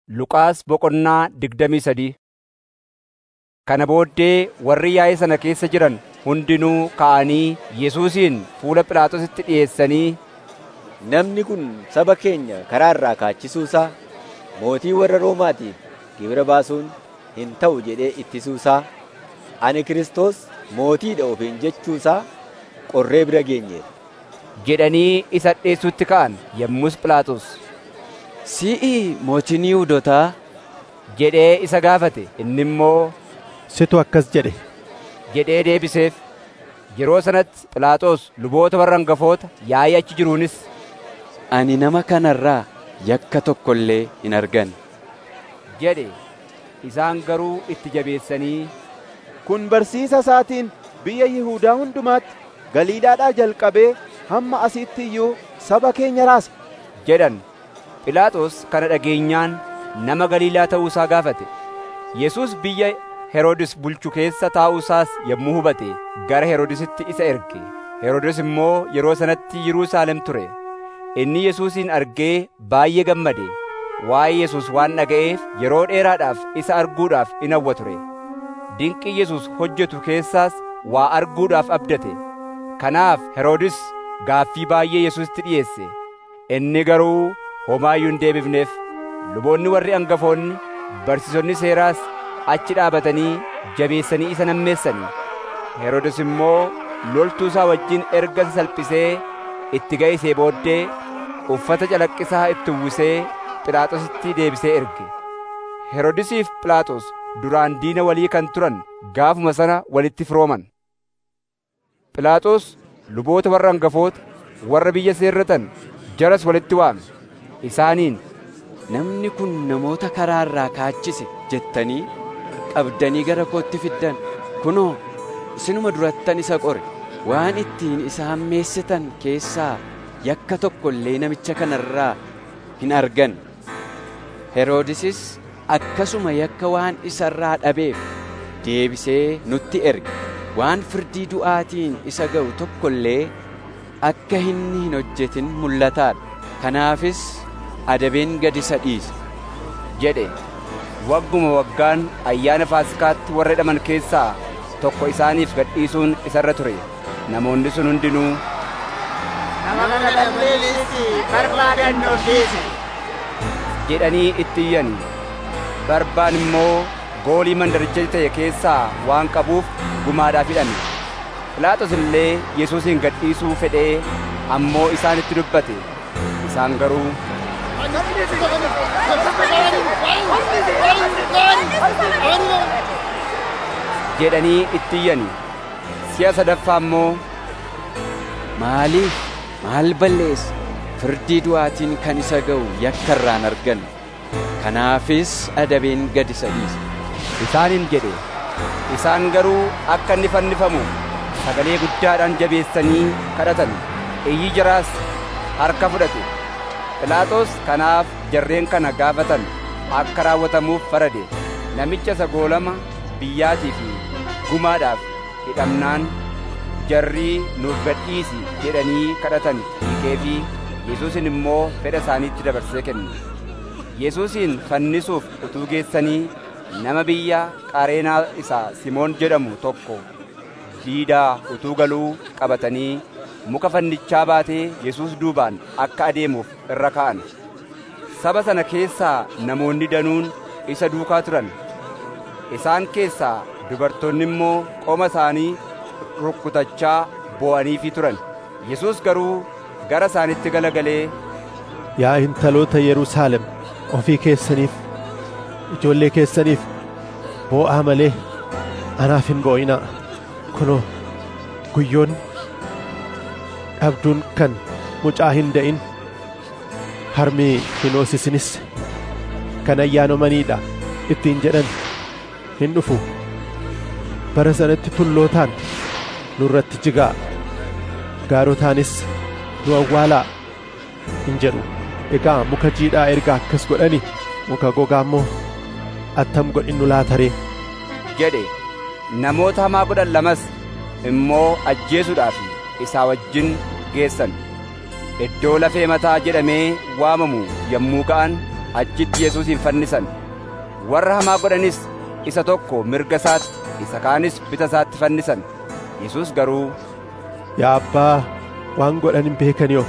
Luqaas boqonnaa digdamii sadii Kana booddee warri yaa'ii sana keessa jiran hundinuu ka'anii Yesuusin fuula Phiilaaxoositti dhi'eessanii, Namni kun saba keenya karaa irraa kaachisuusaa, mootii warra Roomaatiif gibira baasuun hin ta'u jedhee ittisuusaa, ani Kiristoos mootiidha ofiin jechuusaa qorree bira geenyeerra. jedhanii isa dhi'eessuutti ka'an. Yommus Phiilaaxoos Si'i mootiin Yihuudootaa? jedhee isa gaafate. Inni immoo Situ akkas jedhe. jedhee deebiseef. Yeroo sanatti Phiilaaxoos luboota warra hangafoota yaa'ii achi jiruunis, Ani nama kanarraa yakka tokko illee hin argan. jedhe. Isaan garuu itti jabeessanii, Kun barsiisa isaatiin biyya Yihuudaa hundumaatti Galiilaadhaa jalqabee hamma asiitti iyyuu saba keenya raasa. jedhan. Phiilaaxoos kana dhageenyaan nama Galiilaa ta'uu isaa gaafate. Yesuus biyya Heroodis bulchu keessa taa'uu isaas yommuu hubate gara Heroodisitti isa erge. Heroodis immoo yeroo sanatti Yerusaalem ture. Inni Yesuusin argee baay'ee gammade. Waa'ee Yesuus waan dhaga'eef yeroo dheeraadhaaf isa arguudhaaf in hawwa ture. Dinqii Yesuus hojjetu keessaas waa arguudhaaf abdate. Kanaaf Heroodis gaaffii baay'ee Yesuusitti dhiyeesse. Inni garuu homaa iyyuu hin deebifneef. Luboonni warri hangafoonni, barsiisonni seeraas achi dhaabatanii jabeessanii isa nammeessanii. Heroodis immoo loltuu isaa wajjin erga isa salphisee itti ga'isee booddee uffata calaqqisaa itti uwwisee Phiilaaxoositti deebisee erge. Heroodisiif Phiilaaxoos duraan diina walii kan turan gaafuma sana walitti firooman. Phiilaaxoos luboota warra hangafoota warra biyya seerratan jaras walitti waame. Isaaniin Namni kun namoota karaa irraa kaachise jettanii qabdanii gara kootti fiddan. Kunoo, isinuma durattan isa qore. Waan ittiin isa hammeessitan keessaa yakka tokko illee namicha kanarraa hin argan. Heroodisis akkasuma yakka waan isarraa dhabeef deebisee nutti erge. Waan firdii du'aatiin isa ga'u tokko illee akka inni hin hojjetin mul'ataadha. Kanaafis adabeen gad isa dhiise. jedhe. Wagguma waggaan ayyaana Faasikaatti warra hidhaman keessaa tokko isaaniif gadhiisuun isarra ture. Namoonni sun hundinuu Nama kana Lammeessi barbaadannoo dhiise. jedhanii itti iyyan. Barbaan immoo goolii mandaricha ta'e keessaa waan qabuuf gumaadhaaf hidhame. Phiilaaxoos illee Yesuusin gadhiisuu fedhee ammoo isaanitti dubbate. Isaan garuu jedhanii itti iyyani. Si'a sadaffaa immoo Maaliif maal balleessa? Firdii du'aatiin kan isa ga'u yakka irraan argan. Kanaafis adabeen gad isa dhiise. isaaniin jedhe. Isaan garuu akka inni fannifamu sagalee guddaadhaan jabeessanii kadhatan. Iyyi jaraas harka fudhate. Phiilaaxoos kanaaf jarreen kana gaafatan akka raawwatamuuf farade. Namicha isa goolama biyyaatii fi gumaadhaaf hidhamnaan jarrii nuuf gadhiisi jedhanii kadhatan hiikee fi Yesuusin immoo fedha isaaniitti dabarsee kenne. Yesuusin fannisuuf utuu geessanii nama biyya Qareenaa isaa Simoon jedhamu tokko diidaa utuu galuu qabatanii muka fannichaa baatee Yesuus duubaan akka adeemuuf irra ka'an. Saba sana keessaa namoonni danuun isa duukaa turan. Isaan keessaa dubartoonni immoo qoma isaanii rukkutachaa boo'aniifii turan. Yesuus garuu gara isaanitti galagalee Yaa intaloota Yerusaalem ofii keessaniif ijoollee keessaniif boo'aa malee anaaf hin boo'inaa. Kunoo guyyoonni dhabduun kan mucaa hin da'in harmi hin hoosisinis kan ayyaanamaniidha ittiin jedhan hin dhufu. Bara sanatti tullootaan nurratti jigaa gaarotaanis nu awwaalaa hin jedhu. Egaa muka jiidhaa erga akkas godhani muka gogaa immoo attam godhinnu laataree jedhe. Namoota hamaa godhan lamas immoo ajjeesuudhaaf isaa wajjin geessan. Iddoo lafee mataa jedhamee waamamu yommuu ga'an achitti Yesuusin fannisan. Warra hamaa godhanis isa tokko mirga isaatti, isa kaanis bita isaatti fannisan. Yesuus garuu, Yaa abbaa waan godhan hin beekaniif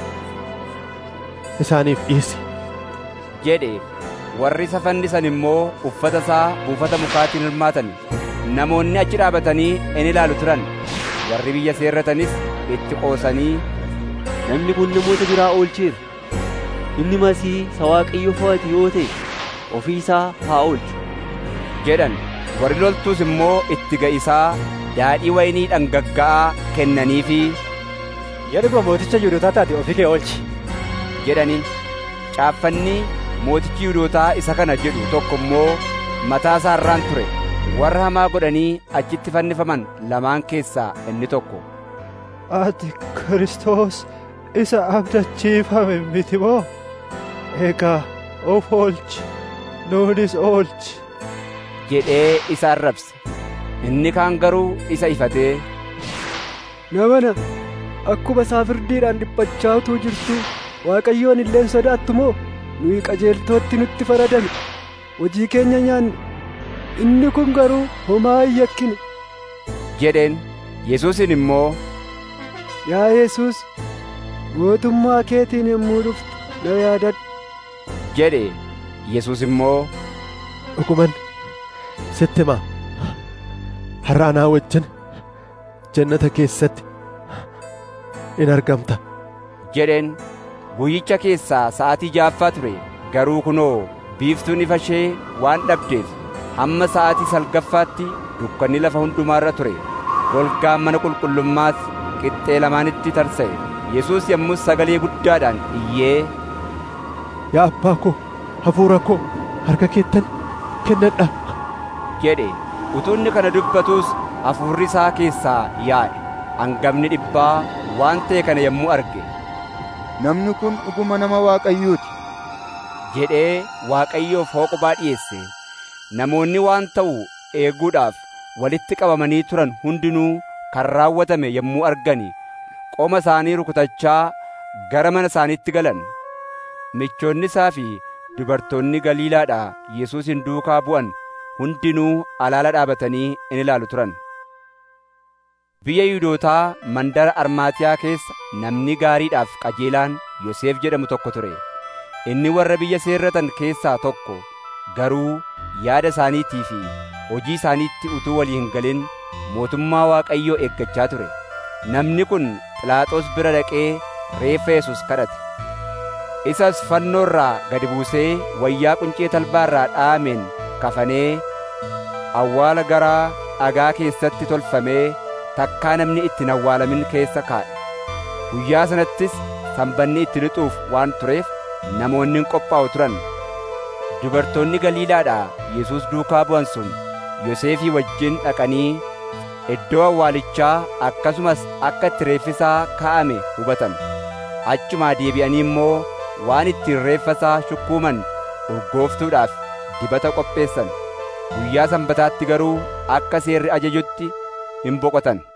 isaaniif dhiisi. jedhe warri isa fannisan immoo uffata isaa buufata mukaatiin hirmaatan namoonni achi dhaabatanii in ilaalu turan warri biyya seerratanis itti qoosanii Namni kun namoota biraa oolcheera. Inni masii isa Waaqayyo fo'ate yoo ta'e ofii isaa haa oolchu. jedhan warri loltuus immoo itti ga'isaa daadhii waynii dhangagga'aa kennaniifi Yeroo mooticha Yihuudootaa taate ofii kee oolchi. jedhaniin caaffanni mootichi Yihuudootaa isa kana jedhu tokko immoo mataa isaa irraan ture warra hamaa godhanii achitti fannifaman lamaan keessaa inni tokko Ati Kiristoos isa abdachiifame miti moo? Egaa of oolchi, nuunis oolchi. jedhee isa arrabse inni kaan garuu isa ifatee Namana akkuma isaa firdiidhaan dhiphachaa utuu jirtu Waaqayyoon illeen sodaattu moo nuyi qajeeltootti nutti faradame hojii keenya nyaanne inni kun garuu homaa hin yakkine. jedheen Yesuusin immoo Yaa Yesuus mootummaa keetiin yommuu dhuftu na yaadadhu. jedhe Yesuus immoo Dhuguman sitti himaa har'a anaa wajjin jannata keessatti in argamta. jedheen guyyicha keessaa sa'aatii ja'affaa ture garuu kunoo biiftuun ifa ishee waan dhabdeef hamma sa'aatii salgaffaatti dukkanni lafa hundumaarra ture golgaan mana qulqullummaas qixxee lamaanitti tarsa'e Yesuus yommus sagalee guddaadhaan iyyee Yaa abbaa koo hafuura koo harka keettan kennadha. jedhe utuu inni kana dubbatuus hafuurri isaa keessaa yaa'e hangafni dhibbaa waan ta'e kana yommuu arge Namni kun dhuguma nama Waaqayyooti. jedhee Waaqayyoof hooqubaa dhiyeesse namoonni waan ta'u eeguudhaaf walitti qabamanii turan hundinuu kan raawwatame yommuu argani qoma isaanii rukutachaa gara mana isaaniitti galan michoonni isaa fi dubartoonni Galiilaadhaa Yesuusin duukaa bu'an hundinuu alaala dhaabatanii in ilaalu turan. Biyya Yihuudootaa mandara Armaatiyaa keessa namni gaariidhaaf qajeelaan Yoseef jedhamu tokko ture. Inni warra biyya seerratan keessaa tokko garuu yaada isaaniitii fi hojii isaaniitti utuu walii hin galin mootummaa Waaqayyoo eeggachaa ture. Namni kun Phiilaaxoos bira dhaqee reeffa Yesuus kadhate. Isas fannoo irraa gadi buusee wayyaa quncee talbaa irraa dha'ameen kafanee awwaala garaa dhagaa keessatti tolfamee takkaa namni itti hin awwaalamin keessa kaa'e. Guyyaa sanattis sanbanni itti lixuuf waan tureef namoonni hin qophaa'u turan. Dubartoonni Galiilaadhaa Yesuus duukaa bu'an sun Yoseefii wajjin dhaqanii iddoo awwaalichaa akkasumas akka itti reeffisaa kaa'ame hubatan. Achumaa deebi'anii immoo waan ittiin reeffasaa shukkuuman urgooftuudhaaf dibata qopheessan. Guyyaa sanbataatti garuu akka seerri ajajutti hin boqotan.